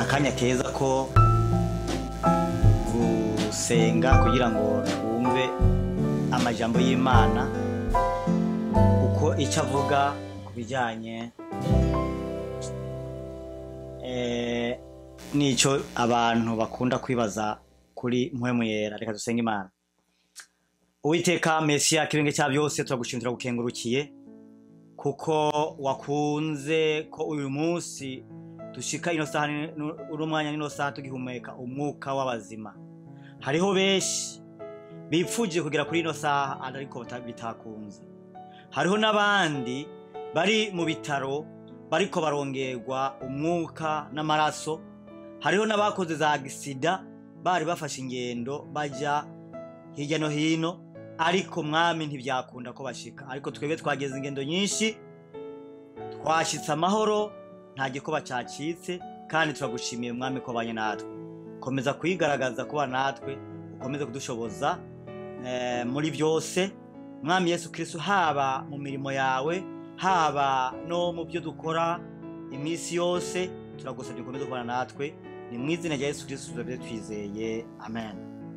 akanya keza ko gusenga kugira ngo twumve amajambo y'imana uko icyo avuga ku bijyanye eh, n'icyo abantu bakunda kwibaza kuri mpwemu yera reka dusenge imana uwiteka mesiya kirenge cya byose turagushimira turagukengurukiye kuko wakunze ko uyu munsi dushika ino saha ni- nu- uno mwanya n'ino saha tugihumeka umwuka w'abazima hariho benshi bipfuje kugera kuri ino saha ariko bata- bitakunze hariho n'abandi bari mu bitaro bariko barongerwa umwuka n'amaraso hariho n'abakoze za gisida bari bafashe ingendo baja hirya no hino ariko mwami ntibyakunda ko bashika ariko twebwe twageze ingendo nyinshi twashitse amahoro nta gikoba cyacitse kandi turagushimiye mwami ko banye natwe komeza kwigaragaza kuba natwe ukomeze kudushoboza eh, muri byose mwami yesu kristo haba mu mirimo yawe haba no mu byo dukora iminsi yose turagusabye ukomeze kubana natwe ni mu izina rya yesu kristo tuzabye twizeye amen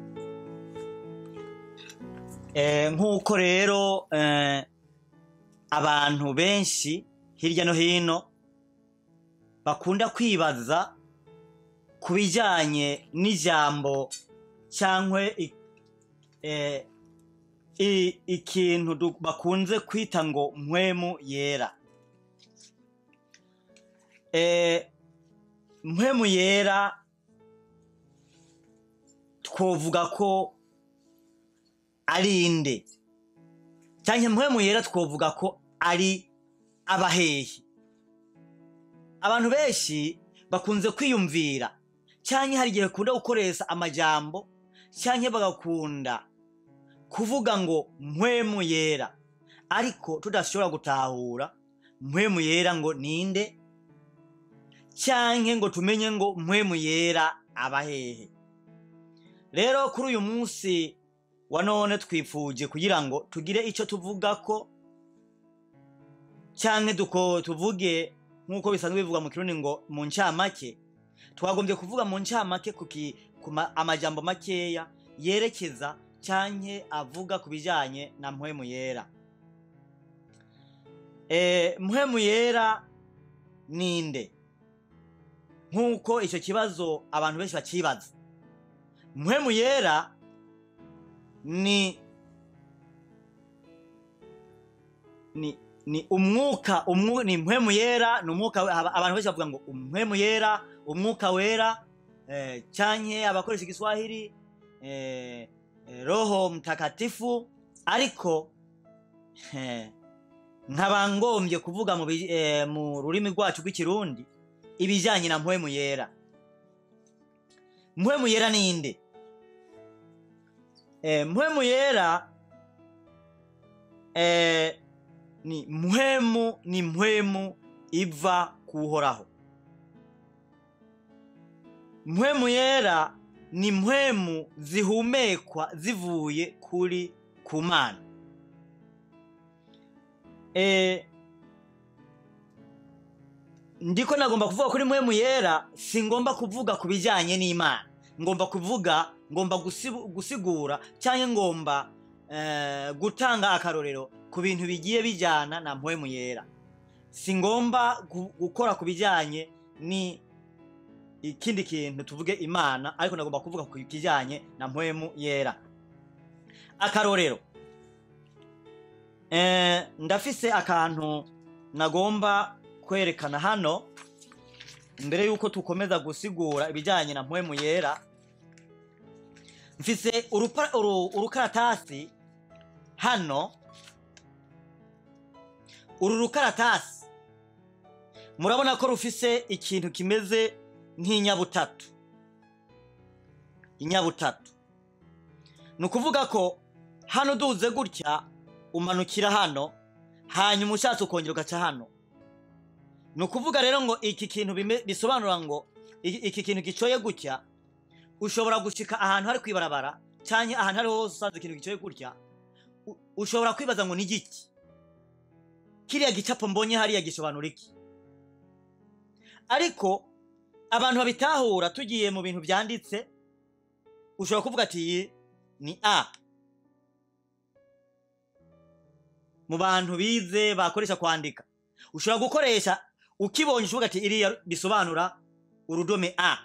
Eh, nk'uko rero eh, abantu benshi hirya no hino bakunda kwibaza ku bijyanye n'ijambo cyangwa i- eh, i- ikintu du- bakunze kwita ngo mpwemu yera Eh, mpwemu yera twovuga ko ari inde cyangwa mpwemu yera twovuga ko ari abahehi abantu benshi bakunze kwiyumvira cyangwa hari igihe bakunda gukoresha amajambo cyangwa bagakunda kuvuga ngo mpwemu yera ariko tudashobora gutahura mpwemu yera ngo ninde cyangwa ngo tumenye ngo mpwemu yera abahehe rero kuri uyu munsi wa none twifuje kugira ngo tugire icyo tuvuga ko cyangwa duko tuvuge nk'uko bisanzwe bivugwa mu kirundi ngo mu ncamake twagombye kuvuga mu ncamake ku ki- ku ma- amajambo makeya yerekeza cyangwa avuga ku bijyanye na mpwemu yera e, mpwemu yera ninde nk'uko icyo kibazo abantu benshi bakibaza mpwemu yera ni ni ni umwuka umwu, ni mpwemu yera ni umwuka aba- abantu benshi bavuga ngo mpwemu yera umwuka wera eh, canke abakoresha igiswahili eh, eh, roho mtakatifu ariko eh, nkaba ngombye kuvuga mu, bi- eh, mu rurimi rwacu rw'ikirundi ibijyanye na mpwemu yera mpwemu yera ninde eh, mpwemu yera eh, ni mpwemu ni mpwemu iva kuhoraho mpwemu yera ni mpwemu zihumekwa zivuye kuri ku mana eh, ndiko nagomba kuvuga kuri mpwemu yera si ngomba kuvuga ku bijyanye n'imana ngomba kuvuga ngomba gusibu- gusigura cyangwa ngomba eh, gutanga akarorero ku bintu bigiye bijyana na mpwemu yera si ngomba gu- gukora ku bijyanye ni ikindi kintu tuvuge imana ariko nagomba kuvuga ku kijyanye na mpwemu yera akarorero eh, ndafise akantu nagomba kwerekana hano mbere yuko tukomeza gusigura ibijyanye na mpwemu yera mfise urupa- uru- urukaratasi hano uru rukaratasi murabona ko rufise ikintu kimeze nk'inyabutatu inyabutatu ni ukuvuga ko hano uduze gutya umanukira hano hanyuma ushatse ukongera ugaca hano ni ukuvuga rero ngo iki kintu bime- bisobanura ngo iki iki kintu gicoye gutya ushobora gushika ahantu hari kwibarabara cyangwa ahantu ariho hose usanze ikintu gicoye gutya u- ushobora kwibaza ngo ni igiki kiriya gicapo mbonye hariya gisobanura iki ariko abantu babitahura tugiye mu bintu byanditse ushobora kuvuga ati iyi ni a mu bantu bize bakoresha kwandika ushobora gukoresha ukibonye uvuga ati iriya risobanura urudome a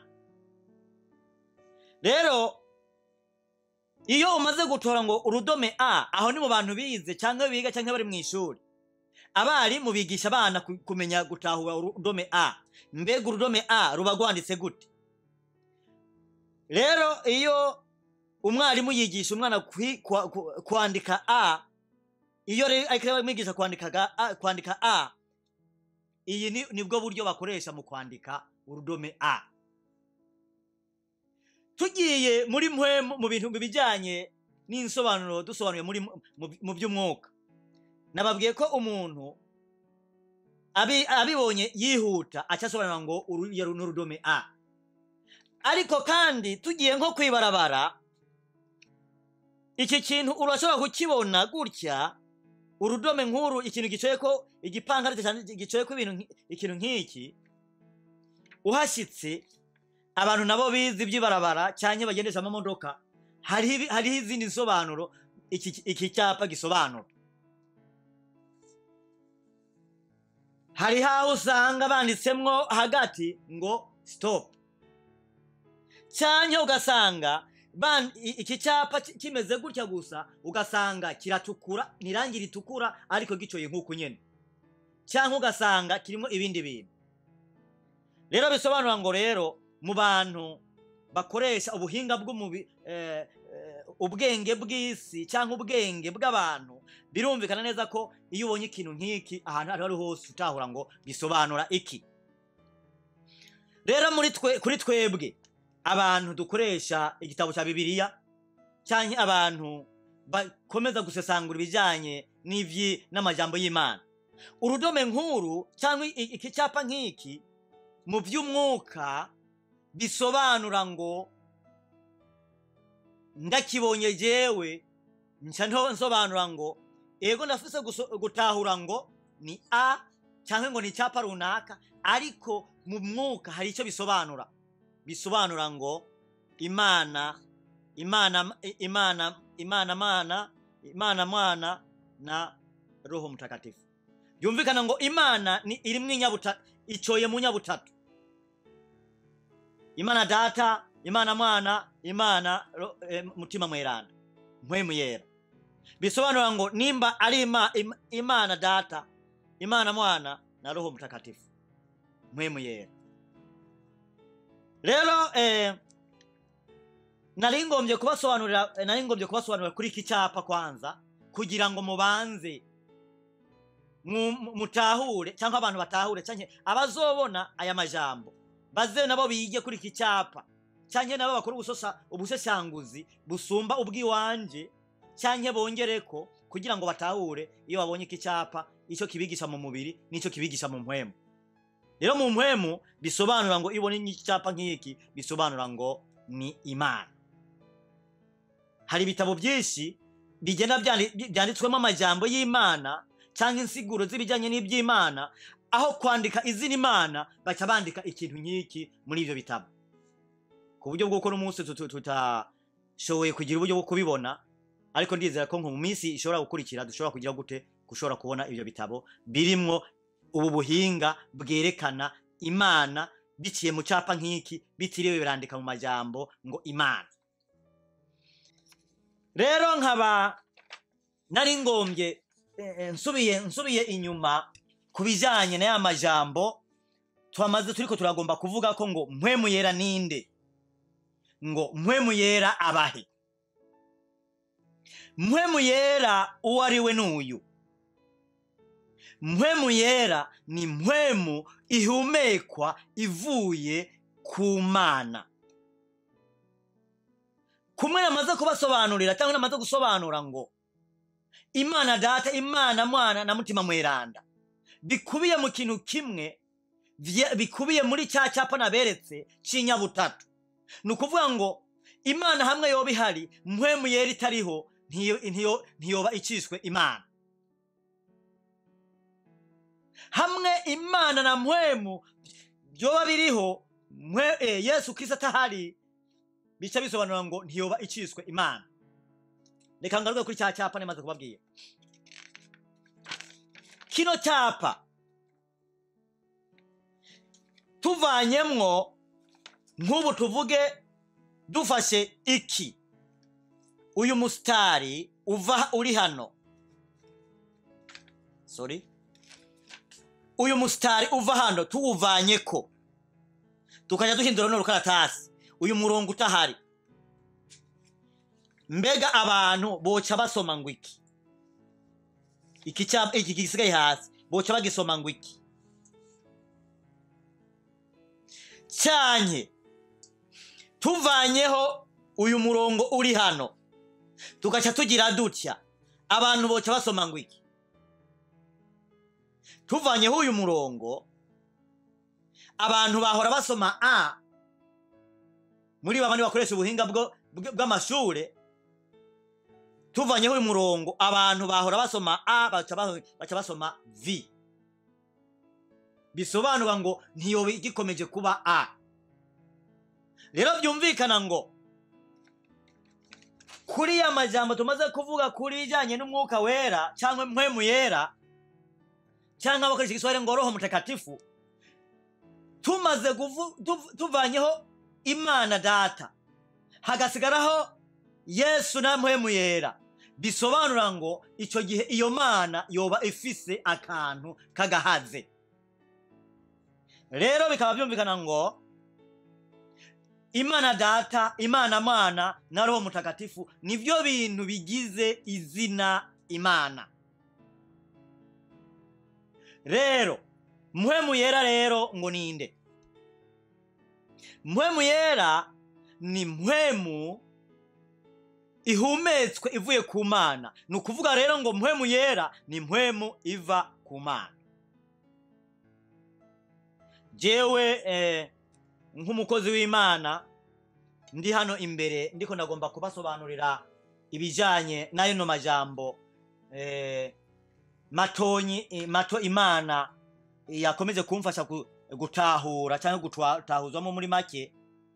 rero iyo umaze gutora ngo urudome a aho ni mu bantu bize cyangwa biga cyangwa bari mu ishuri abarimu bigisha abana ku- kumenya gutahura urudome a mbega urudome a ruba rwanditse gute rero iyo umwarimu yigisha umwana kwi- kwa- ku- kwandika a iyo rero ariko amwigisha kwandika ga- a- kwandika a iyi ni nibwo buryo bakoresha mu kwandika urudome a tugiye muri mwe mu bintu bijyanye n'insobanuro dusobanuye muri mu- mu- mu by'umwuka nababwiye ko umuntu abi- abibonye yihuta acyasobanura ngo uru iyo ni urudome a ariko kandi tugiye nko kwibarabara iki kintu urashobora kukibona gutya urudome nk'uru ikintu gicoye ko igipankarite cyane gicoye ko ibintu nki- ikintu nk'iki uhashyitse abantu nabo bize iby'ibarabara cyangwa bagendesha amamodoka hariho ibi- hariho izindi nsobanuro iki iki cyapa gisobanura hariho aho usanga banditsemwo hagati ngo stop cyangwa ugasanga ban- i- iki cyapa ki- kimeze gutya gusa ugasanga kiratukura ni irangi ritukura ariko gicoye nk'uku nyine cyangwa ugasanga kirimo ibindi bintu rero bisobanura ngo rero mu bantu bakoresha ubuhinga bw'umubi eh, eh, ubwenge bw'isi cyangwa ubwenge bw'abantu birumvikana neza ko iyo ubonye ikintu nk'iki ahantu aho ari ho hose utahura ngo bisobanura iki rero muri twe kuri twebwe abantu dukoresha igitabo cya bibiliya cyangwa abantu bakomeza gusesangura ibijyanye n'ibyi n'amajambo y'imana urudome nk'uru cyangwa i- iki cyapa nk'iki mu by'umwuka bisobanura ngo ndakibonye jewe nca nto- nsobanura ngo ego ndafise guso- gutahura ngo ni a cyangwa ngo ni icyapa runaka ariko mu mwuka hari icyo bisobanura bisobanura ngo imana imana imana imana mana imana mwana na roho mtakatifu byumvikana ngo imana ni irimwo inyabutatu icoye mu nyabutatu imana data imana mwana imana ro- eh, mutima mweranda mpwemu yera bisobanura ngo nimba ari ima, im, imana data imana mwana na roho mtakatifu mpwemu yera rero eh, nari ngombye kubasobanurira eh, nari ngombye kubasobanurira kuri iki cyapa kwanza kugira ngo mubanze mu- mu- mutahure cyangwa abantu batahure cyangwa abazobona aya majambo baze nabo bige kuri iki cyapa cyangwa nabo bakora ubusosa ubuseshanguzi busumba ubw'iwanje cyangwa bongere ko kugira ngo batahure iyo babonye iki cyapa icyo kibigisha mu mubiri n'icyo kibigisha mu mpwemu rero mu mpwemu bisobanura ngo iyo ubonye icyapa nk'iki bisobanura ngo ni imana hari ibitabo byinshi bigenda byandi- byanditswemo amajambo y'imana cyangwa insiguro z'ibijyanye n'iby'imana aho kwandika izina imana baca bandika ikintu nk'iki muri ibyo bitabo ku buryo bw'uko n'umunsi tutu- tutashoboye kugira uburyo bwo kubibona ariko ndizera ko nko mu minsi ishobora gukurikira dushobora kugira gute gushobora kubona ibyo bitabo birimwo ubu buhinga bwerekana imana biciye mu cyapa nk'iki bitiriwe birandika mu majambo ngo imana rero nkaba nari ngombye eh, eh, nsubiye nsubiye inyuma ku bijyanye na ya majambo twamaze turiko turagomba kuvuga ko ngo mpwemu yera ninde ngo mpwemu yera abahe mpwemu yera uwo ari we n'uyu mpwemu yera ni mpwemu ihumekwa ivuye ku mana kumwe namaze kubasobanurira cyangwa namaze gusobanura ngo imana data imana mwana na mutima mweranda bikubiye mu kintu kimwe vye- bikubiye muri cya cyapa naberetse c'inyabutatu ni ukuvuga ngo imana hamwe yoba ihari mpwemu yera itariho ntiyo- ntiyo- ntiyoba iciswe imana hamwe imana na mpwemu byoba biriho mwe eh, yesu kristo atahari bica bisobanura ngo ntiyoba iciswe imana reka ngaruke kuri cya cyapa nemaze kubabwira kino cyapa tuvanyemwo nk'ubu tuvuge dufashe iki uyu musitari uva uri hano sorry uyu musitari uva hano tuwuvanyeko tukajya duhindura runo rukaratasi uyu murongo utahari mbega abantu boca basoma ngo iki iki cyapa iki gisigaye hasi boca bagisoma ngo iki cyanye tuvanyeho uyu murongo uri hano tugaca tugira dutya abantu boca basoma ngo iki tuvanyeho uyu murongo abantu bahora basoma a muri babandi bakoresha ubuhinga bwo- bw- bw'amashure tuvanyeho uyu murongo abantu bahora basoma a baca ba- baca basoma v bisobanura ngo ntiyoba igikomeje kuba a rero byumvikana ngo kuri ya majambo tumaze kuvuga kuri ijyanye n'umwuka wera cyangwa mpwemu yera cyangwa bakoresha igiswahili ngo roho mutakatifu tumaze kuvu- tuv- tuvanyeho imana data hagasigaraho yesu na mpwemu yera bisobanura ngo icyo gihe iyo mana yoba ifise akantu k'agahaze rero bikaba byumvikana ngo imana data imana mwana na roho mutakatifu nibyo bintu bigize izina imana rero mpwemu yera rero ngo ninde mpwemu yera ni mpwemu ihumetswe ivuye ku mana ni ukuvuga rero ngo mpwemu yera ni mpwemu iva ku mana jewe eh, nk'umukozi w'imana ndi hano imbere ndiko ndagomba kubasobanurira ibijyanye n'ayo majambo eh, matonyi eh, mato imana yakomeje kumfasha gu- gutahura cyangwa gutahuzamo muri make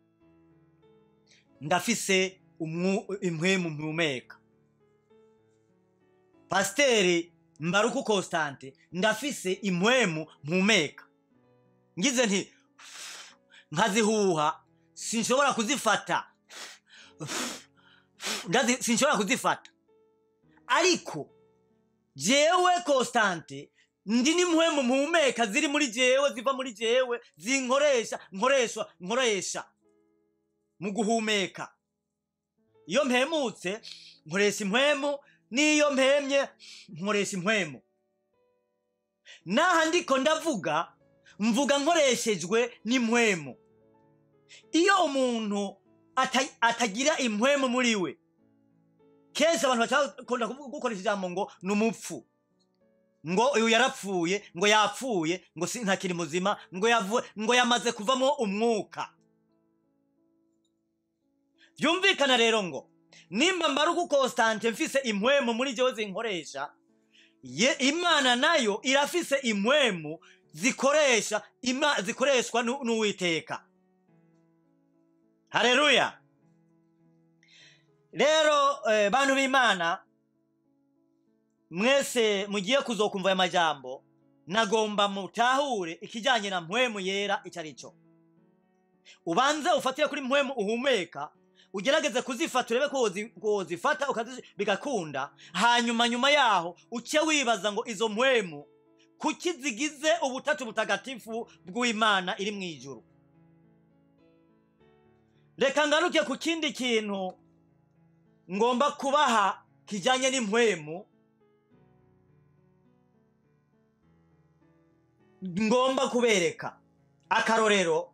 ndafise umwu- impwemu mpumeka pasiteri mbaruku constante ndafise impwemu mpumeka ngize nti nkazihuha sinshobora kuzifata Ndazi- sinshobora kuzifata ariko jewe constante ndi n'impwemu mpumeka ziri muri jewe ziva muri jewe zinkoresha nkoresha nkoresha mu guhumeka iyo mpemutse nkoresha impwemu n'iyo mpemye nkoresha impwemu n'aha ndiko ndavuga mvuga nkoreshejwe n'impwemu iyo umuntu ata- atagira impwemu muri we kenshi abantu bakunda gukoresha ijambo ngo ni umupfu ngo uyu yarapfuye ngo yapfuye ngo si ntakiri muzima ngo yavuye ngo yamaze kuvamo umwuka byumvikana rero ngo nimba mbaruku constante mfise impwemu muri jewe zinkoresha ye imana nayo irafise impwemu zikoresha ima, zikoreshwa nu- n'uwiteka haleluya rero eh, bantu b'imana mwese mugiye kuzokumva aya majambo nagomba mutahure ikijyanye na mpwemu yera icyo ari cyo ubanze ufatire kuri mpwemu uhumeka ugerageze kuzifata urebe ko wozi- ko wozifata ukazi- bigakunda hanyuma nyuma yaho uce wibaza ngo izo mpwemu kuki zigize ubutatu butagatifu bw'imana iri mu ijuru reka ngaruke ku kindi kintu ngomba kubaha kijyanye n'impwemu ngomba kubereka akarorero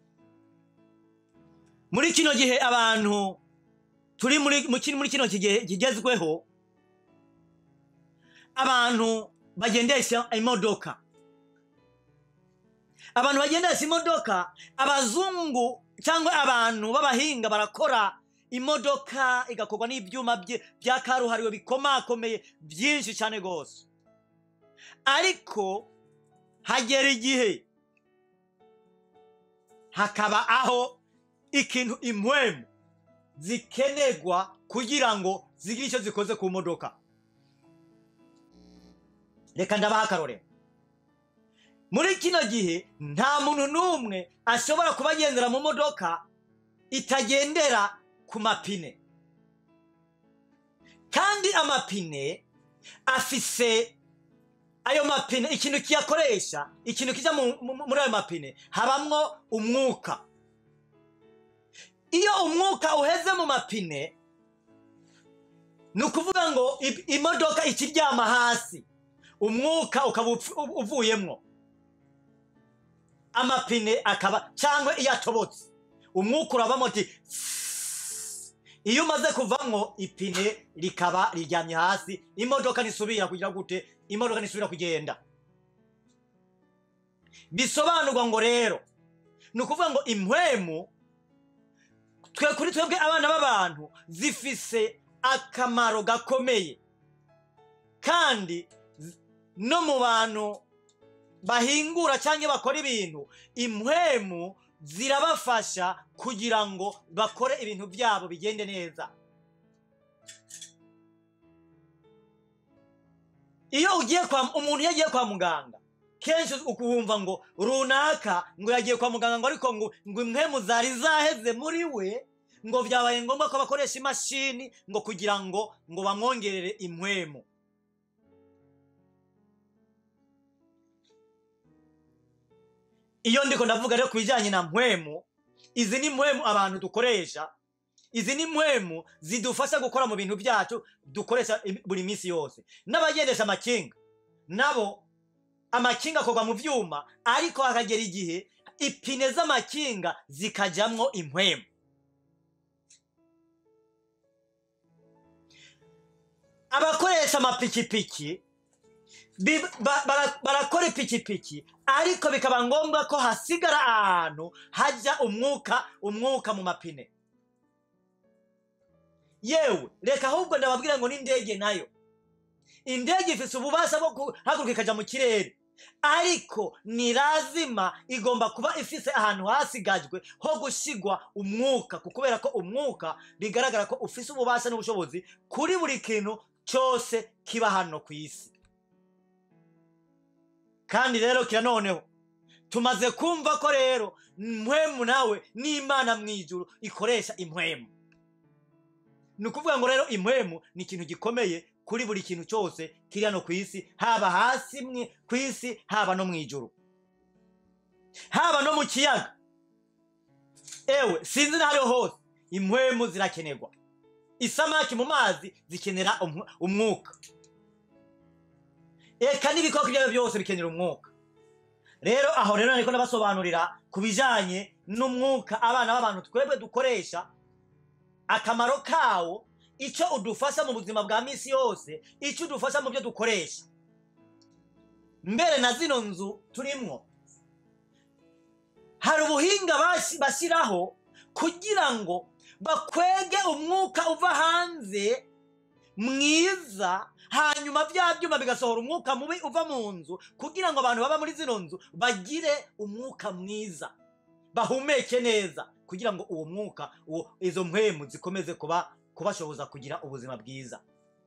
muri kino gihe abantu turi muri mu kino- muri kino kigihe kigezweho abantu bagendesha imodoka abantu bagendesha imodoka abazungu cyangwa abantu b'abahinga barakora imodoka igakorwa n'ibyuma bye- bya karuhariwe bikomakomeye byinshi cyane rwose ariko hagera igihe hakaba aho ikintu impwemu zikenerwa kugira ngo zigire icyo zikoze ku modoka reka ndabaha akarorero muri kino gihe nta muntu n'umwe ashobora kuba agendera mu modoka itagendera ku mapine kandi amapine afise ayo mapine ikintu kiyakoresha ikintu kijya mu- mu- muri ayo mapine habamwo umwuka iyo umwuka uheze mu mapine ni ukuvuga ngo i- imodoka ikiryama hasi umwuka ukaba upfu- u- uvuyemwo amapine akaba cyangwa iyo atobotse umwuka urabamo uti iyo umaze kuvamwo ipine rikaba riryamye hasi imodoka nisubira kugira gute imodoka nisubira kugenda bisobanurwa ngo rero ni ukuvuga ngo impwemu twe kuri twebwe abana b'abantu zifise akamaro gakomeye kandi z- no mu bantu bahingura cyangwa bakora ibintu impwemu zirabafasha kugira ngo bakore ibintu byabo bigende neza iyo ugiye kwa umuntu iyo agiye kwa muganga kenshi ukumva ngo runaka ngo yagiye kwa muganga ngo ariko ngo ngo impwemu zari zaheze muri we ngo byabaye ngombwa ko bakoresha imashini ngo kugira ngo ngo bamwongerere impwemu iyo ndiko ndavuga rero ku bijyanye na mpwemu izi ni mpwemu abantu dukoresha izi ni mpwemu zidufasha gukora mu bintu byacu dukoresha im- buri minsi yose n'abagendesha amakinga nabo amakinga akorwa mu byuma ariko hakagera igihe ipine z'amakinga zikajyamwo impwemu abakoresha amapikipiki bi- ba- bara- barakora ipikipiki ariko bikaba ngombwa ko hasigara ahantu hajya umwuka umwuka mu mapine yewe reka ahubwo ndababwira ngo n'indege nayo indege ifite ububasha bwo guhaguruka ikajya mu kirere ariko ni lazima igomba kuba ifise ahantu hasigajwe ho gusigwa umwuka ku- kubera ko umwuka bigaragara ko ufise ububasha n'ubushobozi kuri buri kintu cyose kiba hano ku isi kandi rero kira noneho tumaze kumva ko rero impwemu nawe n'imana mu ijuru ikoresha impwemu ni ukuvuga ngo rero impwemu ni ikintu gikomeye kuri buri kintu cyose kiri hano ku isi haba hasi mwe ku isi haba no mu ijuru haba no mu kiyaga ewe sinzi n'ahariho hose impwemu zirakenerwa isamaki mu mazi zikenera umw- umwuka eka n'ibikoko ibyo ari byo byose bikenera umwuka rero aho rero ariko ndabasobanurira ku bijyanye n'umwuka abana b'abantu twebwe dukoresha akamaro kawo icyo udufasha mu buzima bwa minsi yose icyo udufasha mu byo dukoresha mbere na zino nzu turimwo hari ubuhinga basi- bashyiraho kugira ngo bakwege umwuka uva hanze mwiza hanyuma bya byuma bigasohora umwuka mubi uva mu nzu kugira ngo abantu baba muri zino nzu bagire umwuka mwiza bahumeke neza kugira ngo uwo mwuka uwo izo mpwemu zikomeze kuba kubashoboza kugira ubuzima bwiza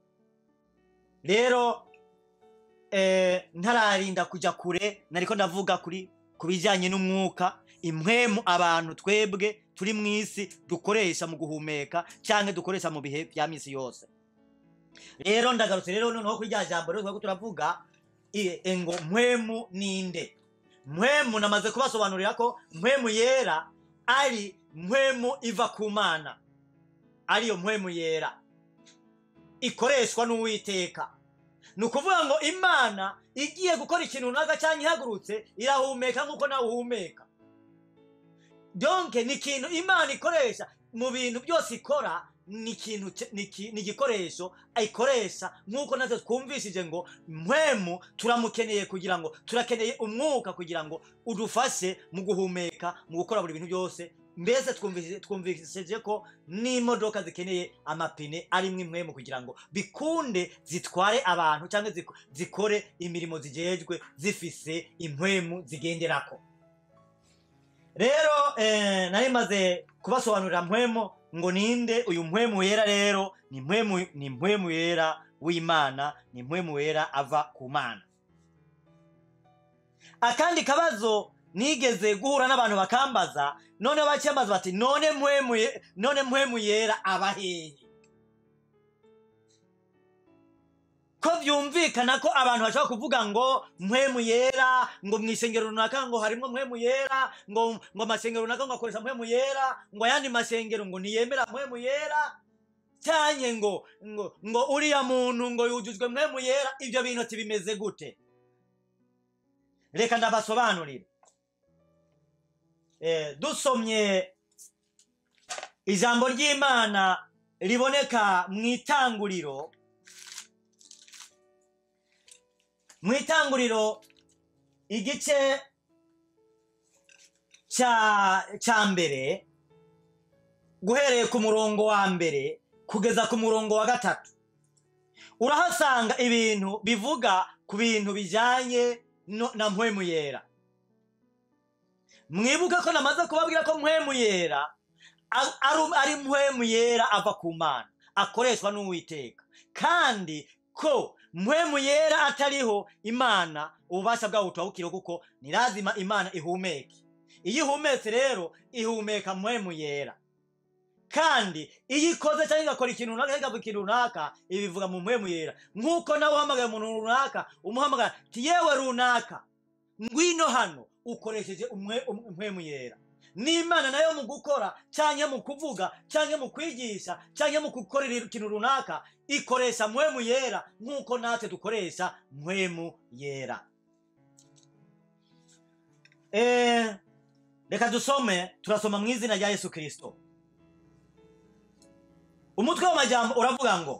rero eh, ntararinda kujya kure nariko ndavuga kuri ku bijyanye n'umwuka impwemu abantu twebwe turi mu isi dukoresha mu guhumeka cyangwa dukoresha mu bihe bya minsi yose rero ndagarutse rero noneho kuri rya jambo rero twari turavuga i- e, ngo mpwemu ninde mpwemu namaze kubasobanurira ko mpwemu yera ari mpwemu iva ku mana ariyo mpwemu yera ikoreshwa n'uwiteka ni ukuvuga ngo imana igiye gukora ikintu runaka cyangwa ihagurutse irahumeka nk'uko nawe uhumeka donke ni ikintu imana ikoresha mu bintu byose ikora ni ikintu cye- ni iki- ni igikoresho ayikoresha nk'uko natwe twumvishije ngo mpwemu turamukeneye kugira ngo turakeneye umwuka kugira ngo udufashe mu guhumeka mu gukora buri bintu byose mbese twumvishije twumvishije ko n'imodoka zikeneye amapine arimo impwemu kugira ngo bikunde zitware abantu cyangwa ziko- zikore imirimo zigejwe zifise impwemu zigenderako rero eh, nari maze kubasobanurira mpwemo ngo ninde uyu mpwemu yera rero ni mpwemu ni mpwemu yera w'imana ni mpwemu yera ava ku mana akandi kabazo nigeze guhura n'abantu bakambaza none bacyambaza bati none mpwemu ye- none mpwemu yera aba hehe ko byumvikana ko abantu bashobora kuvuga ngo mpwemu yera ngo mu isengero runaka ngo harimo mpwemu yera ngo ngo amasengero runaka ngo akoresha mpwemu yera ngo ayandi masengero ngo ntiyemera mpwemu yera cyanye ngo ngo ngo uriya muntu ngo yujujwe mpwemu yera ibyo bintu tibimeze gute reka ndabasobanurire eh, dusomye ijambo ry'imana riboneka mu itanguriro mu itanguriro igice cya cya mbere guhereye ku murongo wa mbere kugeza ku murongo wa gatatu urahasanga ibintu bivuga ku bintu bijyanye no- na mpwemu yera mwibuke ko namaze kubabwira ko mpwemu yera a- ari- ari mpwemu yera ava ku mana akoreshwa n'uwiteka kandi ko mpwemu yera atariho imana ububasha bwawo butahukiriho kuko ni lazima imana ihumeke iyo ihumetse rero ihumeka mpwemu yera kandi iyo ikoze cyangwa igakora ikintu runaka cyangwa ikavuga ikintu runaka ibivuga mu mpwemu yera nk'uko nawe uhamagaye umuntu runaka umuhamagara ti yewe runaka ngwino hano ukoresheje umwe- um- impwemu yera n'imana nayo mu gukora cyangwa mu kuvuga cyangwa mu kwigisha cyangwa mu gukorera ikintu runaka ikoresha mpwemu yera nk'uko natwe dukoresha mpwemu yera Eh, reka dusome turasoma mu izina rya yesu kirisito umutwe w'amajyamba uravuga ngo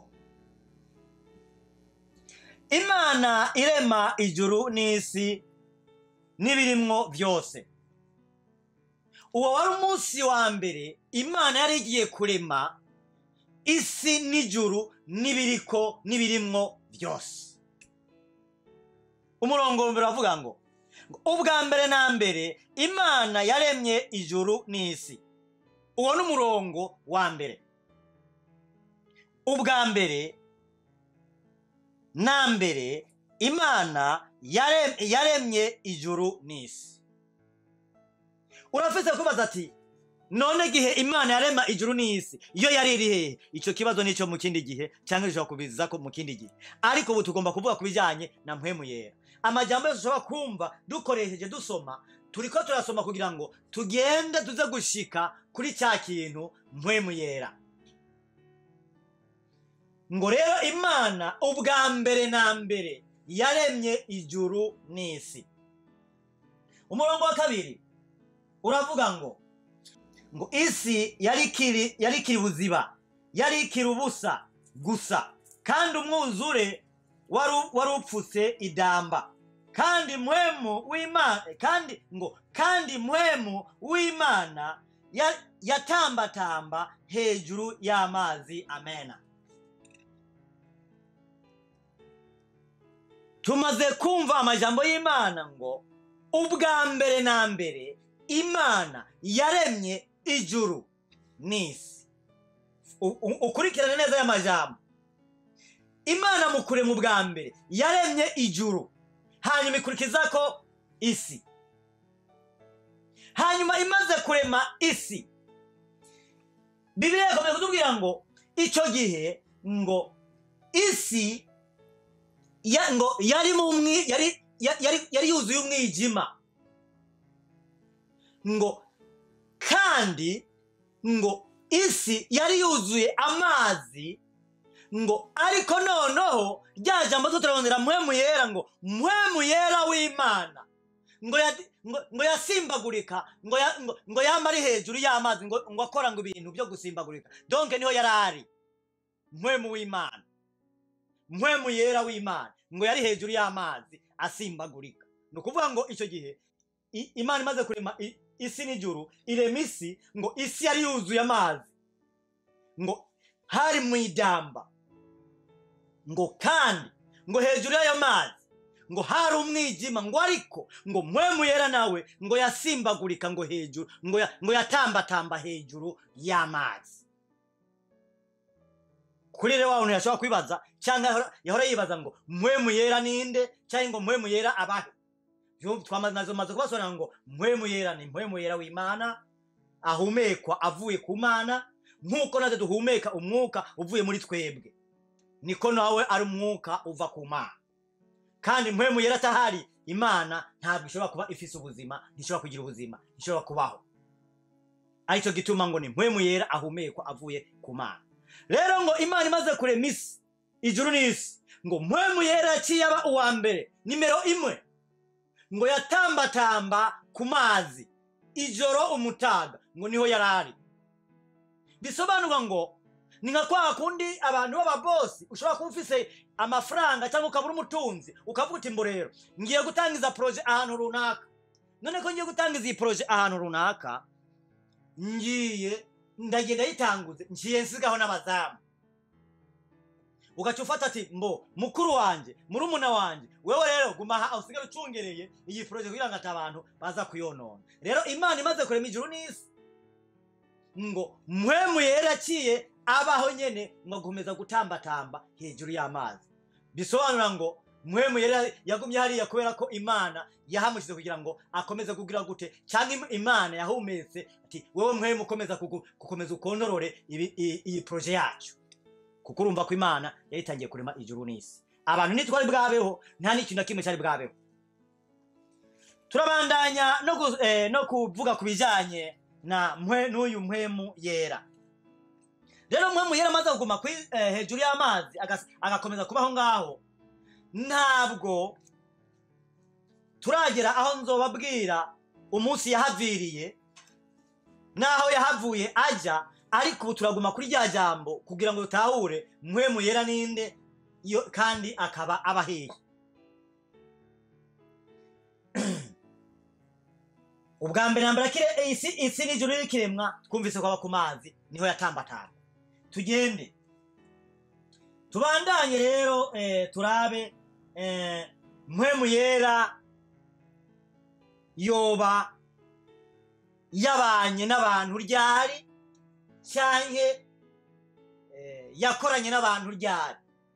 imana irema ijuru n'isi n'ibirimwo byose uwo wari umunsi wa mbere imana yari igiye kurema isi n'ijuru n'ibiriko n'ibirimwo byose umurongo wa mbere uravuga ngo ubwa mbere na mbere imana yaremye ijuru n'isi uwo ni umurongo wa mbere ubwa mbere na mbere imana yare- yaremye ijuru n'isi urafise kubaza ati none igihe imana yarema ijuru n'isi iyo yari iri hehe icyo kibazo nicyo mu kindi gihe cyangwa gishobora kubiza ko mu kindi gihe ariko ubu tugomba kuvuga ku bijyanye na mpwemu yera amajyambere yose ushobora kumva dukoresheje dusoma turi ko turasoma kugira ngo tugende tuze gushika kuri cya kintu mpwemu yera ngo rero imana ubwa mbere na mbere yaremye ijuru n'isi umurongo wa kabiri uravuga ngo ngo isi yari ikiri yari ikiri buziba yari ikiri ubusa gusa kandi umwuzure wari wari upfutse idamba kandi mpwemu w'imana kandi ngo kandi mpwemu w'imana ya- yatambatamba hejuru y'amazi amena tumaze kumva amajambo y'imana ngo ubwa mbere na mbere imana yaremye ijuru n'isi U- u- ukurikirane neza aya majambo imana mu kurema ubwa mbere yaremye ijuru hanyuma ikurikiza ko isi hanyuma imaze kurema isi bibiliya yakomeje kutubwira ngo icyo gihe ngo isi ya, ngo yari mu mwi yari ya- yari, yari yuzuye umwijima ngo kandi ngo isi yari yuzuye amazi ngo ariko noneho rya jambo zo turabonera mpwemu yera ngo mpwemu yera w'imana ngo ya- ngo- ngo yasimbagurika ngo ya- ngo- ngo yama ari hejuru y'amazi ngo ngo akora ngo ibintu byo gusimbagurika donke niho yari ari mpwemu w'imana mpwemu yera w'imana ngo yari hejuru y'amazi asimbagurika ni ukuvuga ngo icyo gihe i- imana imaze kurema i- isi n'ijuru irema isi ngo isi yari yuzuye amazi ngo hari mu idamba ngo kandi ngo hejuru y'ayo mazi ngo hari umwijima ngo ariko ngo mpwemu yera nawe ngo yasimbagurika ngo hejuru ngo, ya, ngo yatambatamba hejuru y'amazi kuri rero wa muntu yashobora kwibaza cyangwa yahora- yahora yibaza ngo mpwemu yera ninde cyangwa ngo mpwemu yera abahe Yo, twamaze maze kubasobanurira ngo mpwemu yera ni mpwemu yera w'imana ahumekwa avuye ku mana nk'uko natwe duhumeka umwuka uvuye muri twebwe niko nawe ari umwuka uva ku mana kandi mpwemu yera atahari imana ntabwo ishobora kuba ifise ubuzima ntishobora kugira ubuzima ntishobora kubaho aricyo gituma ngo ni mpwemu yera ahumekwa avuye ku mana rero ngo imana imaze kurema isi ijuru n'isi ngo mpwemu yera yaciye aba uwa mbere nimero imwe ngo yatambatamba ku mazi ijoro umutaga ngo niho yari ari bisobanurwa ngo ni nka kwa kundi abantu b'ababosi ushobora kuba ufise amafaranga cyangwa ukaba uri umutunzi ukavuga uti mbo rero ngiye gutangiza poroje ahantu runaka none ko ngiye gutangiza iyi poroje ahantu runaka ngiye ndagenda yitanguze ngiye nsigaho n'abazamu ugaca ufata ati mbo mukuru wanjye murumuna wanjye wewe rero guma aha usigare ucungereye iyi poroje kugira ngo ati abantu baza kuyonona rero imana imaze kurema ijuru n'isi ngo mpwemu yera yaciye abaho nyene ngo akomeza gutambatamba hejuru y'amazi bisobanura ngo mpwemu yera yagumye hariya kubera ko imana yahamushyize kugira ngo akomeze kugira gute cyangwa im- imana yahumetse ati wewe mpwemu ukomeza kugu- gukomeza ukontorore ibi- i- iyi poroje yacu kuko urumva ko imana yari itangiye kurema ijuru n'isi abantu ntitwari bwabeho nta n'ikintu na kimwe cyari bwabeho turabandanya no, gu, eh, no kuvuga ku bijyanye na mwe n'uyu mpwemu yera rero mpwemu yera amaze kuguma kuri eh, hejuru y'amazi agas- agakomeza kubaho ngaho ntabwo turagera aho nzobabwira umunsi yahaviriye n'aho yahavuye ajya ariko ubu turaguma kuri rya jambo kugira ngo dutahure mpwemu yera ninde yo kandi akaba abahiye ubwa mbere na mbere akire isi isi n'ijuru rikiremwa twumvise ko aba ku mazi niho yatambatamba tugende tubandanye rero eh, turabe eh, mpwemu yera yoba yabanye n'abantu ryari cyanke eh, yakoranye n'abantu ryari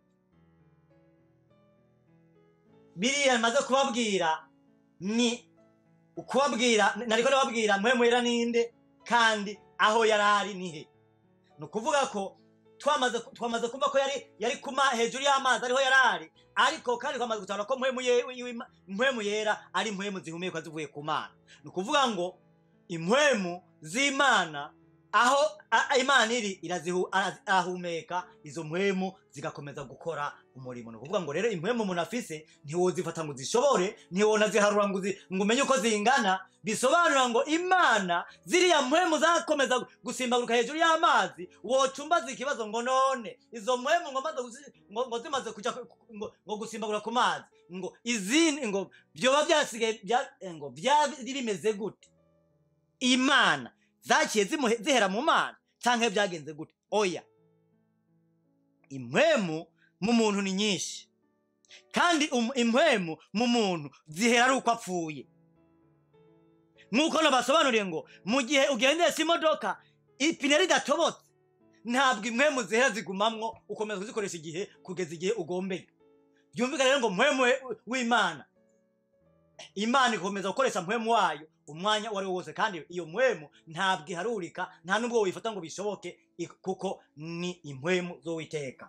biriya maze kubabwira ni ukubabwira nariko ndababwira mpwemu yera ninde kandi aho yari ari nihe ni ukuvuga ko twamaze twamaze kumva ko yari yari kuma hejuru y'amazi ariho yari ari ariko kandi twamaze gutahura ko mpwemu ye- w'Ima- mpwemu yera ari impwemu zihumekwa zivuye ku mana ni ukuvuga ngo impwemu z'imana aho a- a- imana iri irazihu- ara- arahumeka izo mpwemu zigakomeza gukora umurimo ni ukuvuga ngo rero impwemu umuntu afise ntiwozifata ngo uzishobore ntiwonaziharura ngo uzi- ngo umenye uko zingana bisobanura ngo imana ziriya mpwemu zakomeza gusimbaguruka hejuru y'amazi wocumbaza ikibazo ngo none izo mpwemu ngo maze gusi- ngo ngo zimaze kuja ku- ku- ngo ngo gusimbagura ku mazi ngo izindi ngo byoba byasigaye bya- ngo byari bimeze gute imana zaciye zimuhe- zihera mu mana canke byagenze gute oya impwemu mu muntu ni nyinshi kandi um- impwemu mu muntu zihera ari uko apfuye nk'uko nabasobanuriye ngo mu gihe ugendesha imodoka ipine ridatobotse ntabwo impwemu zihera zigumamwo ukomeza kuzikoresha igihe kugeza igihe ugombeye byumvikane rero ngo mpwemu we- w'imana imana ikomeza gukoresha mpwemu wayo umwanya uwo ari wo wose kandi iyo mpwemu ntabwo iharurika nta n'ubwo wifata ngo bishoboke i- kuko ni impwemu z'uwiteka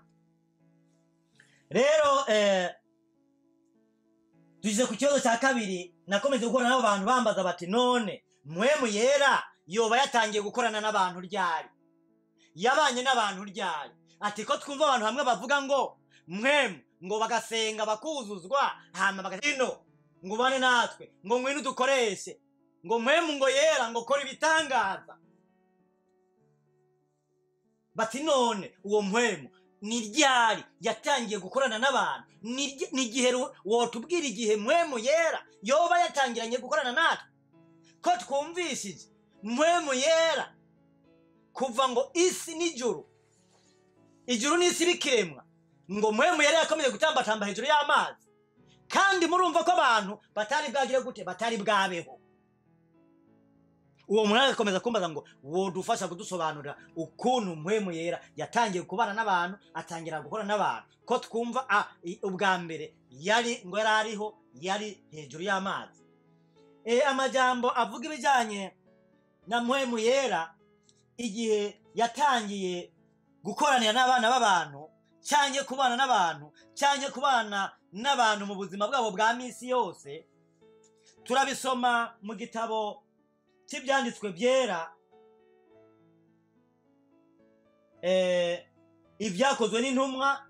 rero eh, tugeze ku kibazo cya kabiri nakomeje gukorana n'abo bantu bambaza bati none mpwemu yera yoba yatangiye gukorana n'abantu ryari yabanye n'abantu ryari ati ko twumva abantu hamwe bavuga ngo mwemu ngo bagasenga bakuzuzwa hama bagatino ngo ubane natwe ngo ngwino udukoreshe ngo mwemu ngo yera ngo kora ibitangaza bati none uwo mpwemu ni ryari yatangiye gukorana n'abantu Ni rye- ni igihe ru- wotubwira igihe mpwemu yera yoba yatangiranye gukorana natwe ko twumvishije mpwemu yera kuva ngo isi n'ijuru ijuru n'isi bikiremwa ngo mpwemu yera yakomeje gutambatamba hejuru y'amazi kandi murumva ko abantu batari bwagire gute batari bwabeho uwo muntu agakomeza kumbaza ngo wodufasha kudusobanurira ukuntu mpwemu yera yatangiye kubana n'abantu atangira gukora n'abantu ko twumva ah, i- ubwa mbere yari ngo yari ariho yari hejuru y'amazi e, amajambo avuga ibijyanye na mpwemu yera igihe yatangiye gukoranira n'abana b'abantu cyangwa kubana n'abantu cyangwa kubana n'abantu mu buzima bwabo bwa minsi yose turabisoma mu gitabo cy'ibyanditswe byera eh, ibyakozwe n'intumwa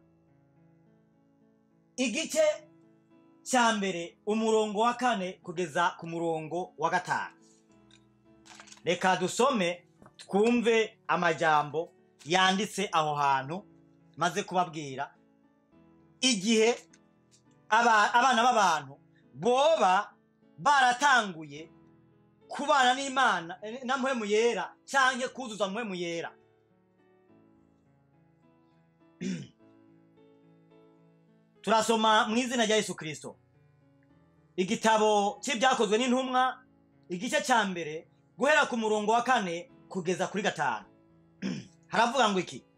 igice cya mbere umurongo wa kane kugeza ku murongo wa gatanu reka dusome twumve amajambo yanditse aho hantu maze kubabwira igihe aba- abana b'abantu boba baratanguye kubana n'imana eh, na mpwemu yera cyangwa kuzuza mpwemu yera turasoma mu izina rya yesu kirisito igitabo cy'ibyakozwe n'intumwa igice cya mbere guhera ku murongo wa kane kugeza kuri gatanu haravuga ngo iki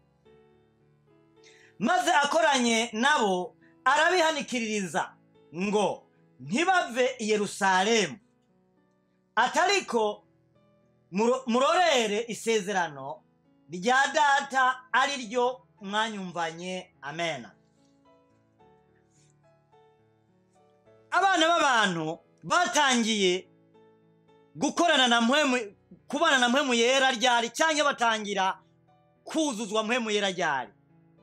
maze akoranye nabo arabihanikiririza ngo ntibave i yerusalemu atariko muro- murorere isezerano rya data ari ryo mwanyumvanye amena abana b'abantu batangiye gukorana na mpwemu kubana na mpwemu yera ryari cyangwa batangira kuzuzwa mpwemu yera ryari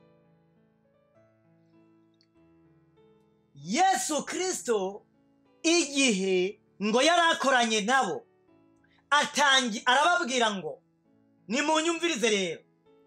yesu kirisito igihe ngo yari akoranye nabo atangi arababwira ngo nimunyumvirize rero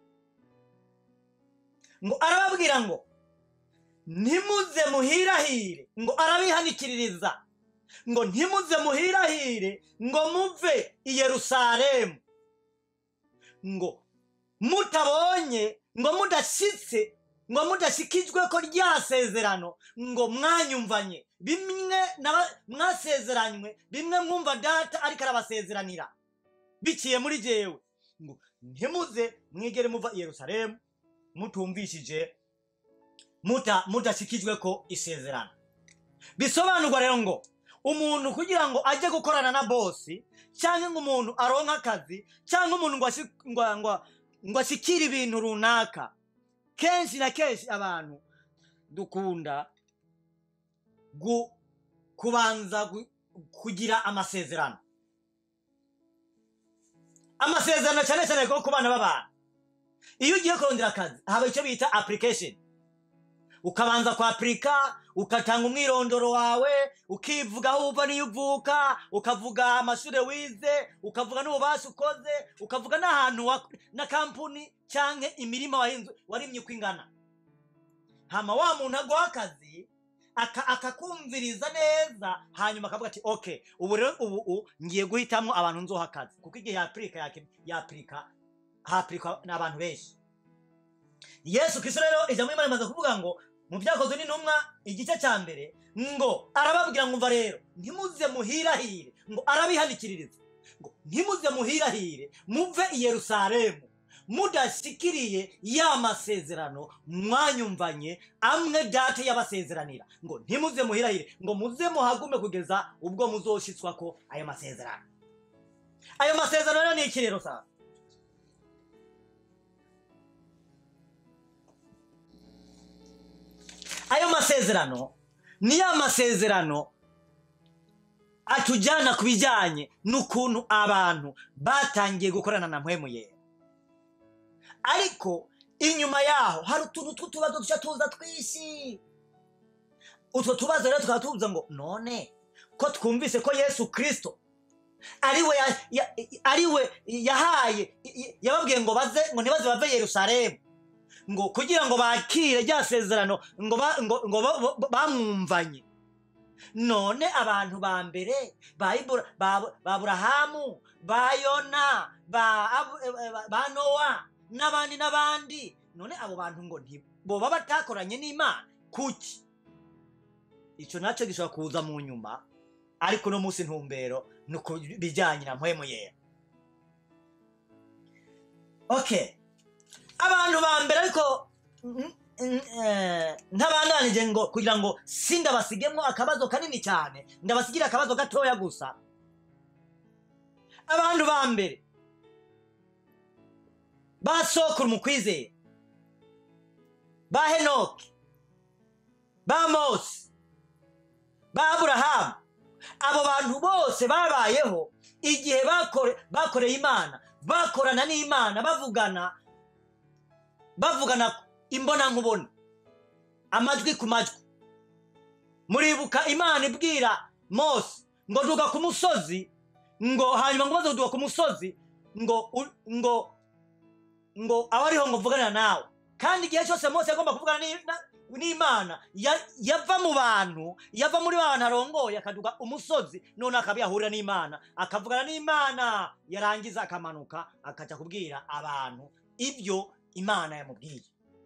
ngo arababwira ngo ntimuze muhirahire ngo arabihanikiririza ngo ntimuze muhirahire ngo muve i yerusalemu ngo mutabonye ngo mudashyitse ngo mudashikijwe ko rya sezerano ngo mwanyumvanye bimwe naba- mwasezeranywe bimwe mwumva data ariko arabasezeranira biciye muri jewe ngo ntimuze mwigere muva i yerusalemu mutumvishije muta mudashikijwe ko isezerano bisobanurwa rero ngo umuntu kugira ngo ajye gukorana na bosi cyangwa ngo umuntu aronke akazi cyangwa umuntu ngo ashi- ngo- ngo- ngo ashikire ibintu runaka kenshi na kenshi abantu dukunda gu- kubanza gu- kugira amasezerano amasezerano cyane cyane ko ku bana b'abantu iyo ugiye kurondera akazi haba icyo bita application ukabanza kwapurika ugatanga umwirondoro wawe ukivuga aho uva n'iyo uvuka ukavuga amashuri wize ukavuga n'ububasha ukoze ukavuga n'ahantu wa- na kampuni cyangwa imirima wahinze warimye uko ingana hama wa muntu aguha akazi aka- akakumviriza neza hanyuma akavuga ati ok ubu rero ubu u- ngiye guhitamo abantu nzoha akazi kuko igihe yapurika yake- yapurika hapurikwa n'abantu benshi yesu kristo rero ijambo ry'imana rimaze kuvuga ngo mu byakozwe n'intumwa igice cya mbere ngo arababwira ngo umva rero ntimuze muhirahire ngo arabihanikiririza ngo ntimuze muhirahire muve i yerusalemu mudashikiriye ya masezerano mwanyumvanye amwe data yabasezeranira ngo ntimuze muhirahire ngo muze muhagume kugeza ubwo muzoshitswa ko ayo masezerano ayo masezerano rero ni iki rero sasa ayo masezerano ni ya masezerano atujyana ku bijyanye n'ukuntu abantu batangiye gukorana na mpwemu yera ariko inyuma yaho hari utuntu tw'utubazo dushya tuza twinshi utwo tubazo rero tukaba tubuza ngo none ko twumvise ko yesu kirisito ariwe ya- ya- ariwe yahaye yababwiye ngo baze ngo ntibaze bave i yerusalemu ngo kugira ngo bakire rya sezerano ngo ba- ngo- ngo ba- ba- bamwumvanye none abantu ba mbere ba Ibura- ba- ba burahamu ba yona ba Abu- eh, eh, ba nowa n'abandi n'abandi none abo bantu ngo ntiboba batakoranye n'imana kuki icyo nacyo gishobora kuza mu nyuma ariko uno munsi ntumbero ni ku bijyanye na mpwemu yera okay abantu ba mbere ariko mm, mm, eh, ntabandanije ngo kugira ngo sindabasigemo akabazo kanini cyane ndabasigire akabazo gatoya gusa abantu ba mbere ba sokuru mu kwizera ba henoki ba mose ba aburahamu abo bantu bose babayeho igihe bakore- bakoreye imana bakorana n'imana bavugana bavugana imbonankubone amajwi ku majwi muribuka imana ibwira mose ngo duga ku musozi ngo hanyuma ngo maze kuduga ku musozi ngo u- ngo ngo abe ariho ngo mvuganira nawe kandi igihe cyose mose yagomba kuvugana ni- na- n'imana ya- yava mu bantu yava muri ba bantu arongoye akaduga umusozi none akaba yahurira n'imana akavugana n'imana yarangiza akamanuka akajya kubwira abantu ibyo imana yamubwiye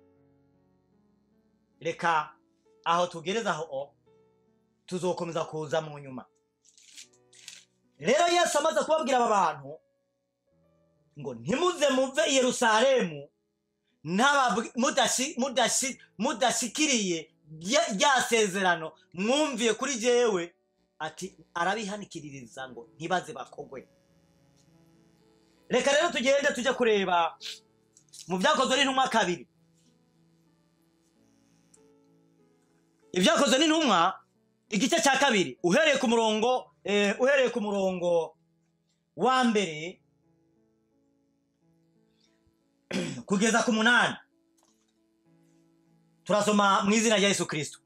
reka aho tugereza aho o, tuzokomeza kuza mu nyuma rero yesu amaze kubabwira aba bantu ngo ntimuze muve i yerusalemu ntababwi- mudashi- mudashi- mudashikiriye rya rya sezerano mwumviye kuri jewe ati arabihanikiririza ngo ntibaze bakogwe reka rero tugende tujye kureba mu byakozwe n'intumwa kabiri ibyakozwe n'intumwa igice cya kabiri uhereye ku murongo eh, uhereye ku murongo wa mbere kugeza ku munani turasoma mu izina rya yesu kirisito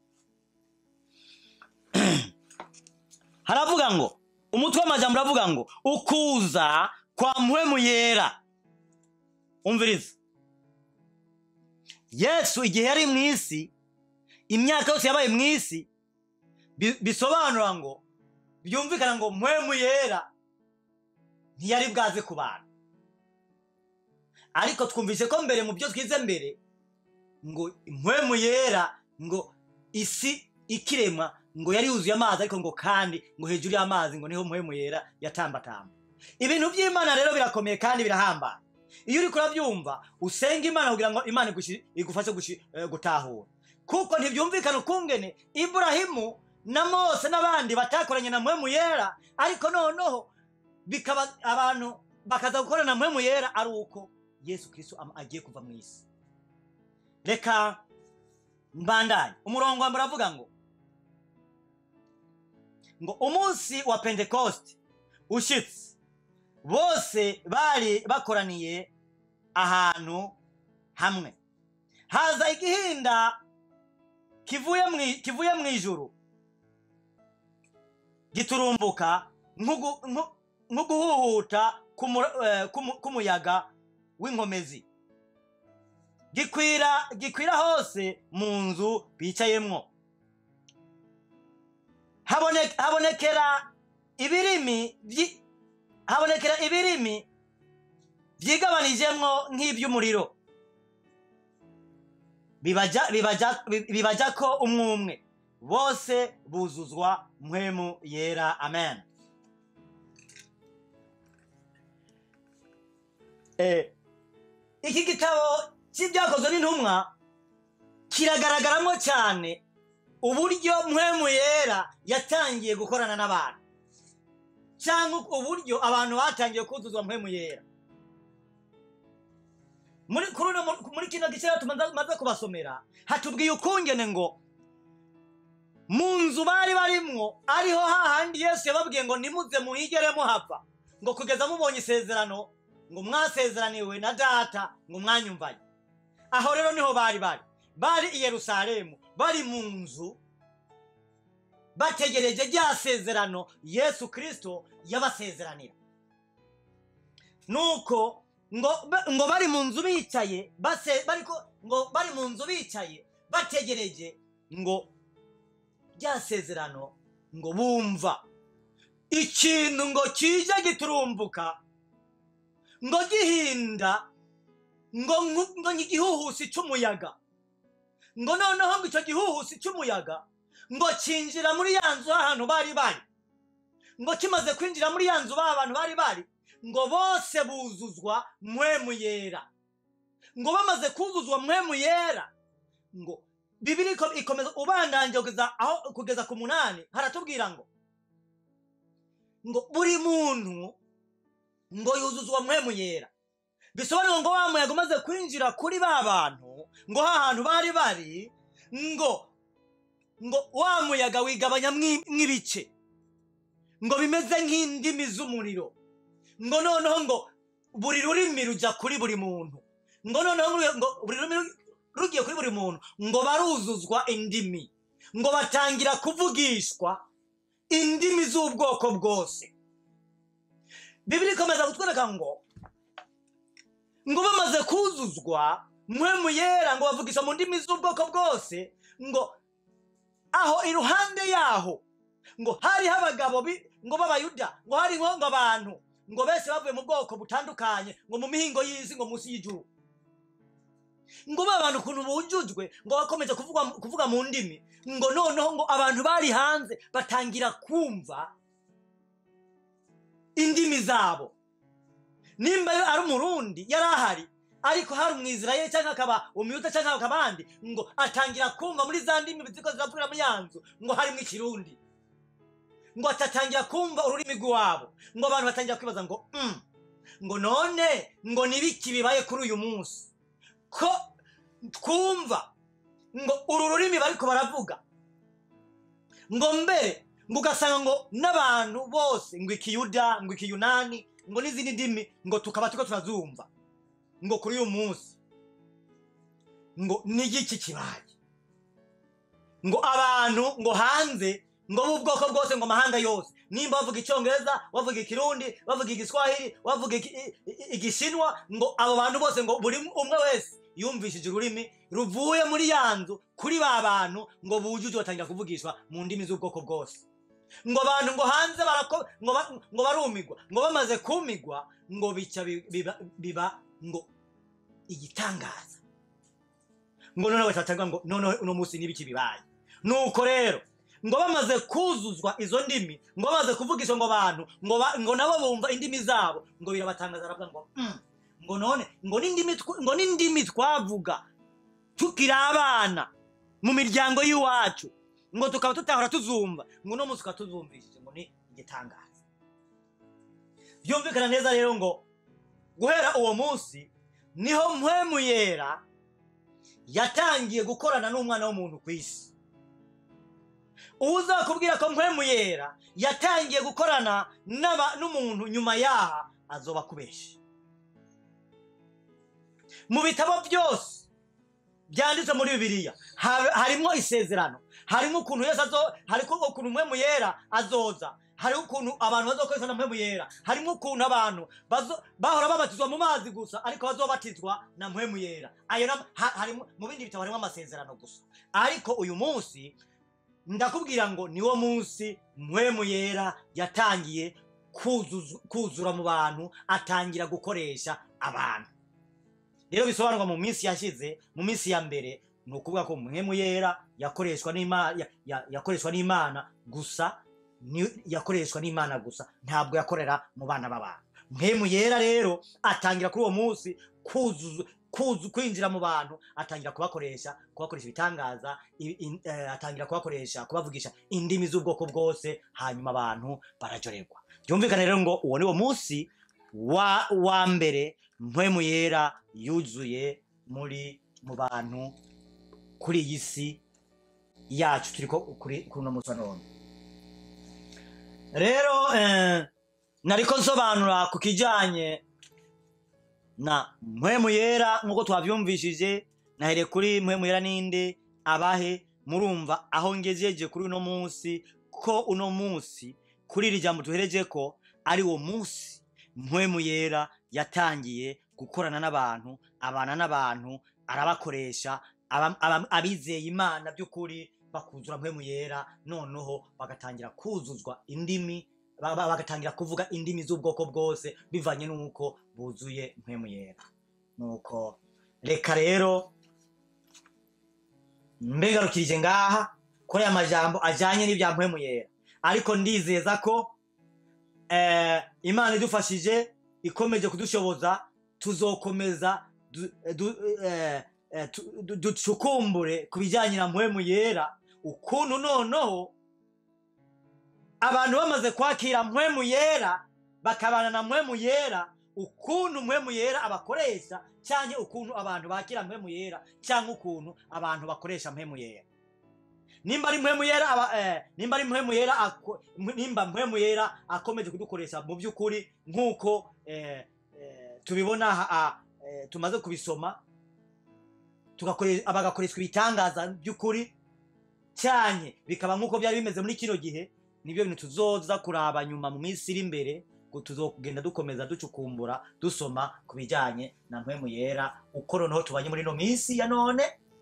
haravuga ngo umutwe w'amajambo uravuga ngo ukuza kwa mpwemu yera umviriza yesu igihe yari mu isi imyaka yose yabaye mu isi bi- bisobanura ngo byumvikana ngo mpwemu yera ntiyari bwaze ku bantu ariko twumvise ko mbere mu byo twize mbere ngo impwemu yera ngo isi ikiremwa ngo yari yuzuye amazi ariko ngo kandi ngo hejuru y'amazi ngo niho mpwemu yera yatambatamba ibintu by'imana rero birakomeye kandi birahambaye iyo uri kurabyumva usenga imana kugira ngo imana igushi- igufashe gushi- eh, gutahura kuko ntibyumvikana ukungene iburahimu na mose n'abandi batakoranye na mpwemu yera ariko noneho bikaba abantu bakaza gukorana na mpwemu yera ari uko yesu kirisito am- agiye kuva mu isi reka mbandanye umurongo wa mbere avuga ngo ngo umunsi wa pentekoste ushitse bose bari bakoraniye ahantu hamwe haza igihinda kivuye mwi- kivuye mu ijuru giturumbuka nk'ugu- nku- nk'uguhuhuta k'umu- eh, k'umu- k'umuyaga w'inkomezi gikwira gikwira hose mu nzu bicayemwo Habone- habonekera ibirimi vyi- habonekera ibirimi byigabanijemwo nk'iby'umuriro bibaja bibaja bibaja ko umwe umwe bose buzuzwa mpwemu yera amen eh, iki gitabo cy'ibyakozwe n'intumwa kiragaragaramo cyane uburyo mpwemu yera yatangiye gukorana n'abantu cyangwa uburyo abantu batangiye kuzuzwa mpwemu yera muri kuri uno mu- muri kino gice rero tumaze tumaze kubasomera hatubwiye ukungene ngo mu nzu bari barimwo ariho hahandi yesu yababwiye ngo nimuze muhigere muhava ngo kugeza mubonye isezerano ngo mwasezeraniwe na data ngo mwanyumvaye aho rero niho bari bari bari i yerusalemu bari mu nzu bategereje rya sezerano yesu kirisito yabasezeranira nuko ngo ngo bari mu nzu bicaye base bariko ngo bari mu nzu bicaye bategereje ngo rya sezerano ngo bumva ikintu ngo kije giturumbuka ngo gihinda ngo nku- ngo ni igihuhusi cy'umuyaga ngo noneho ngo icyo gihuhusi cy'umuyaga ngo cinjira muri ya nzu ahantu bari bari ngo kimaze kwinjira muri ya nzu ba bantu bari bari ngo bose buzuzwa mpwemu yera ngo bamaze kuzuzwa mpwemu yera ngo bibiri iko- ikomeza ubandanje kugeza aho kugeza ku munani haratubwira ngo ngo buri muntu ngo yuzuzwa mpwemu yera bisobanura ngo wa muyaga umaze kwinjira kuri ba bantu ngo ha hantu bari bari ngo ngo wa muyaga wigabanya mwi- mw'ibice ngo bimeze nk'indimi z'umuriro ngo noneho ngo buri rurimi rujya kuri buri muntu ngo noneho ngo- ngo buri rurimi ru- rugiye kuri buri muntu ngo baruzuzwa indimi ngo batangira kuvugishwa indimi z'ubwoko bwose bibiri ikomeza kutwereka ngo ngo bamaze kuzuzwa mpwemu yera ngo bavugisha mu ndimi z'ubwoko bwose ngo aho iruhande yaho ngo hariho abagabo bi- ngo b'abayuda ngo hariho ngo abantu ngo bese bavuye mu bwoko butandukanye ngo mu mihingo y'isi ngo munsi y'ijuru ngo ba bantu ukuntu bujujwe ngo bakomeje kuvuga, kuvuga mu ndimi ngo noneho ngo abantu bari hanze batangira kumva indimi zabo nimba yo ari umurundi yari ahari ariko hari umwizirayeli cyangwa akaba umuyuda cyangwa akaba abandi ngo atangira kumva muri za ndimi ziko ziravugiramo muri ya nzu ngo harimo ikirundi ngo atatangira kumva ururimi rw'iwabo ngo abantu batangira kwibaza ngo mm, ngo none ngo nibiki bibaye kuri uyu munsi ko twumva ngo uru rurimi bariko baravuga ngo mbere ngo ugasanga ngo n'abantu bose ngo ikiyuda ngo ikiyunani ngo n'izindi ndimi ngo tukaba turiko turazumva ngo kuri uyu munsi ngo n'igiki kibaye ngo abantu ngo hanze ngo b'ubwoko bwose ngo amahanga yose nimba bavuga icyongereza bavuga ikirundi bavuga igiswahili bavuga iki- i- i- igishinwa ngo abo bantu bose ngo buri umwe wese yumvishije ururimi ruvuye muri ya nzu kuri ba bantu ngo bujuje batangira kuvugishwa mu ndimi z'ubwoko bwose ngo abantu ngo hanze barako ngo, ba, ngo barumigwa ngo bamaze kumigwa ngo bica bi- biba, biba ngo igitangaza ngo noneho batatangira ngo noneho uno munsi n'ibiki bibaye nuko rero ngo bamaze kuzuzwa izo ndimi ngo bamaze kuvugisha ngo abantu ngo, ba, ngo nabo bumva indimi zabo ngo birabatangaza aravuga ngo mm, ngo none ngo n'indimi tw- ngo n'indimi twavuga tukiri abana mu miryango y'iwacu ngo tukaba tutahora tuzumva ngo uno munsi tukaba tuzumvishije ngo ni igitangaza byumvikana neza rero ngo guhera uwo munsi niho mpwemu yera yatangiye gukorana n'umwana w'umuntu ku isi uzakubwira ko mpwemu yera yatangiye gukorana n'aba- n'umuntu nyuma yaha azoba akubeshe mu bitabo byose byanditse muri bibiliya ha- harimo isezerano harimo ukuntu yesu azo harimo ukuntu mpwemu yera azoza hariho ukuntu abantu bazokoreshwa na mpwemu yera harimo ukuntu abantu bazo- bahora babatizwa mu mazi gusa ariko bazobatizwa na mpwemu yera ayo nam- ha- harimo mu bindi bitabo harimo amasezerano gusa ariko uyu munsi ndakubwira ngo niwo munsi mpwemu yera yatangiye kuzuzu- kuzura mu bantu atangira gukoresha abantu rero bisobanurwa mu minsi yashize mu minsi ya mbere ni ukuvuga ko mpwemu yera yakoreshwa n'imana ya- ya- yakoreshwa n'imana gusa ni- yakoreshwa n'imana gusa ntabwo yakorera mu bana b'abantu mpwemu yera rero atangira kuri uwo munsi kuzuza kuzu kwinjira mu bantu atangira kubakoresha kubakoresha ibitangaza i- i- eh, atangira kubakoresha kubavugisha indimi z'ubwoko bwose hanyuma abantu barajorerwa byumvikane rero ngo uwo ni wo munsi wa, wa mbere mpwemu yera yuzuye muri mu bantu kuri iyi si yacu turi ko kuri kuri uno munsi wa none rero eh, nariko nsobanura ku kijanye na mpwemu yera nk'uko twavyumvishije nahereye kuri mpwemu yera ninde abahe murumva aho ngejeje kuri uno munsi ko uno munsi kuri iri jambo tuhereje ko ari wo munsi mpwemu yera yatangiye gukorana n'abantu abana n'abantu arabakoresha aba- aba- abizeye imana by'ukuri bakuzura mpwemu yera noneho bagatangira kuzuzwa indimi ba- ba- bagatangira kuvuga indimi z'ubwoko bwose bivanye n'uko buzuye mpwemu yera nuko reka rero mbegarukirije ngaha kuri aya majambo ajanye n'ibya mpwemu yera ariko ndizeza ko eh, imana idufashije ikomeje kudushoboza tuzokomeza du- du- eh, eh, tu- du- ducukumbure ku bijyanye na mpwemu yera ukuntu noneho abantu bamaze kwakira mpwemu yera bakabana na mpwemu yera ukuntu mpwemu yera abakoresha cyangwa ukuntu abantu bakira mpwemu yera cyangwa ukuntu abantu bakoresha mpwemu yera nimba ari mpwemu yera aba, eh, nimba ari mpwemu yera ako- mp- nimba mpwemu yera akomeje kudukoresha mu by'ukuri nk'uko eh, eh, tubibona aha- ah, eh, tumaze kubisoma tugakore- bagakoreshwa ibitangaza by'ukuri cyane bikaba nk'uko byari bimeze muri kino gihe nibyo bintu tuzoza kuraba nyuma mu minsi iri imbere ngo tuzogenda dukomeza ducukumbura dusoma ku bijyanye na mpwemu yera uko noneho tubanye muri ino minsi ya none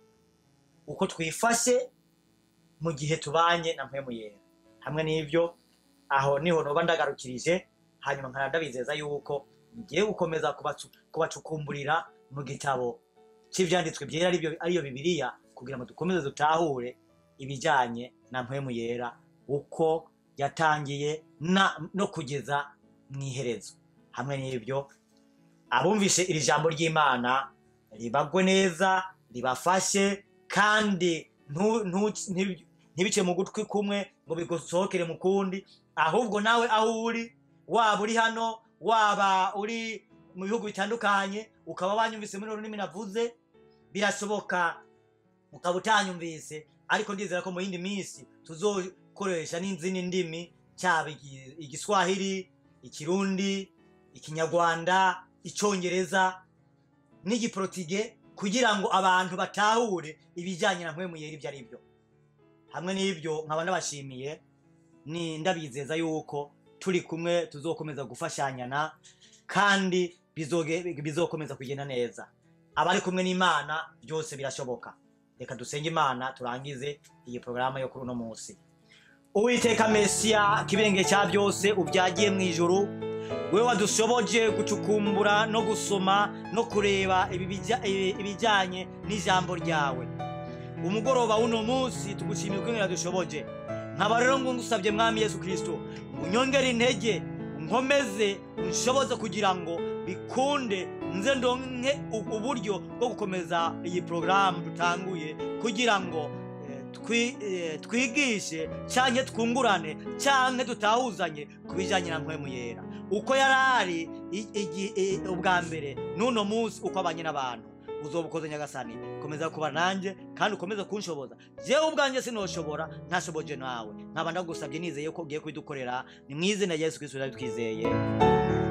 uko twifashe mu gihe tubanye na mpwemu yera hamwe n'ibyo aho niho noba ndagarukirije hanyuma nkaba ndabizeza yuko ngiye gukomeza kubacu- kubacukumburira mu gitabo cy'ibyanditswe byera aribyo- ariyo bibiliya kugira ngo dukomeze dutahure ibijyanye na mpwemu yera uko yatangiye na- no kugeza mu iherezo hamwe n'ibyo abumvishe iri jambo ry'imana ribagwe neza ribafashe kandi ntu- ntu- ntibi- ntibice mu gutwi kumwe ngo bigusohokere mu kundi ahubwo nawe aho uri waba uri hano waba uri mu bihugu bitandukanye ukaba wanyumvise muri rurimi navuze birashoboka ukaba utanyumvise ariko ndizera ko mu yindi minsi tuzokoresha n'izindi ndimi cyaba igi- igiswahili ikirundi ikinyarwanda icyongereza n'igiprotige kugira ngo abantu batahure ibijyanye na mpwemu yera ibyo ari byo hamwe n'ibyo nkaba ndabashimiye ni ndabizeza yuko turi kumwe tuzokomeza gufashanyana kandi bizoge- bizokomeza kugenda neza abari kumwe n'imana byose birashoboka reka dusenge imana turangize iyi porogaramu yo kuri uno munsi uwiteka mesiya kibenge cya byose ubyagiye mu ijuru we wadushoboje gucukumbura no gusoma no kureba ibi bijya- ibi- ibijyanye n'ijambo ryawe umugoroba w'uno munsi tugushimiye uko dushoboje nkaba rero ngo ngusabye mwami yesu kirisito unyongere intege nkomeze unshoboze kugira ngo bikunde nze ndonke u- uburyo bwo gukomeza iyi porogaramu dutanguye kugira ngo eh, twi- eh, twigishe cyangwa twungurane cyangwa dutahuzanye ku bijyanye na mpwemu yera uko yari ari i- igi- i- ubwa mbere n'uno munsi uko abanye n'abantu uzoba ukoze nyagasani komeza kuba nanjye kandi ukomeze kunshoboza jewe ubwanjye sinoshobora ntashoboje nawe nkaba ndagusabye nizeye ko ugiye kubidukorera ni mu izina rya yesu kirisito twizeye